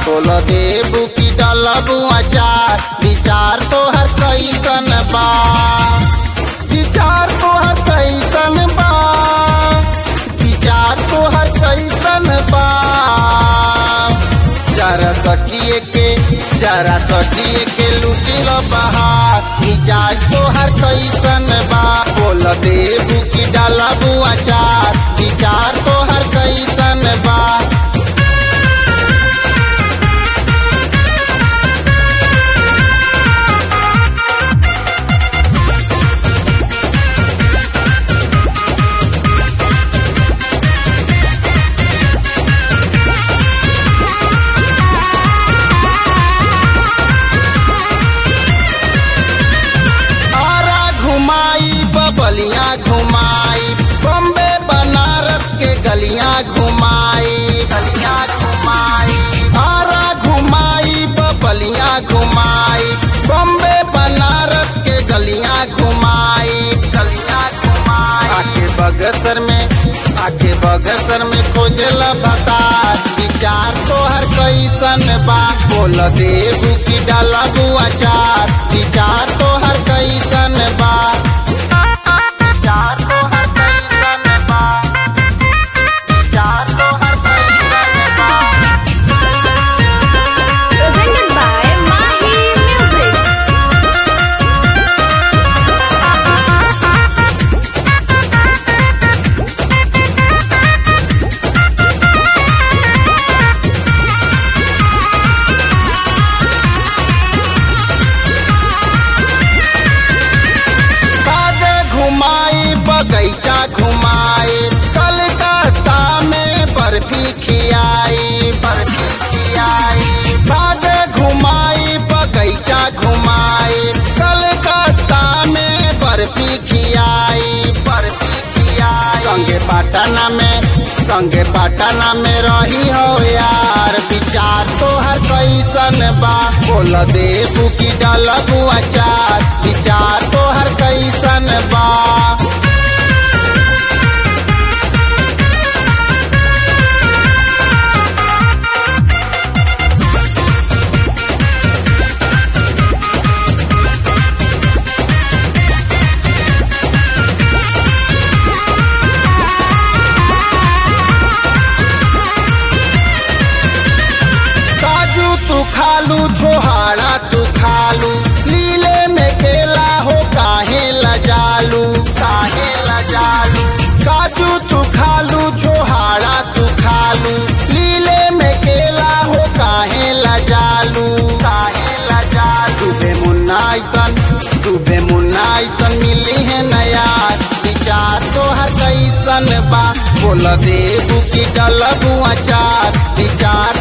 बोल देबू की डलबू अचार विचार तोहर कैसन बा विचार तोहर कैसन बा विचार तोहर कैसन बा जरा सटिए के जरा सटिए के लुटिल बहार मिजाज तोहर कैसन बा बोल देबू की डलबू अचार विचार तोहर कैसन बा आरा घुमाई बबलियाँ घुमाई बॉम्बे बनारस के गलियाँ घुमाई गलियाँ घुमाई आरा घुमाई बबलियाँ घुमाई बॉम्बे बनारस के गलियाँ घुमाई गलियाँ घुमाई आके बगसर में आके बगसर में खोजला बतार विचार तोहर कैसन बा बोल देबू की डालबू अचार विचार तोहर कैसन बा विचार तोहर कैसन बा विचार तोहर कैसन बा Presented by Mahi Music. कादे घुमाई बगैचा घुमाई कलकत्ता में बर्फी खियाई बर्फी खियाई कादे घुमाई बगैचा घुमाई कलकत्ता में बर्फी खियाई बर्फी खियाई संगे पटना में संगे पटना में रही हो यार विचार तोहर कैसन बा बोल देबू की डलबू अचार विचार तोहर कैसन बा काजू तू खालू छोहाड़ा तू खालू लीले में केला हो काहे लजालू काहे लजालू काजू तू खालू छोहाड़ा तू खालू लीले में केला हो काहे लजालू काहे लजालू बे मुन्ना ऐसन तू बे मुन्ना ऐसन मिली है नया विचार तोहर कैसन बा बोल देबू की डलबू अचार विचार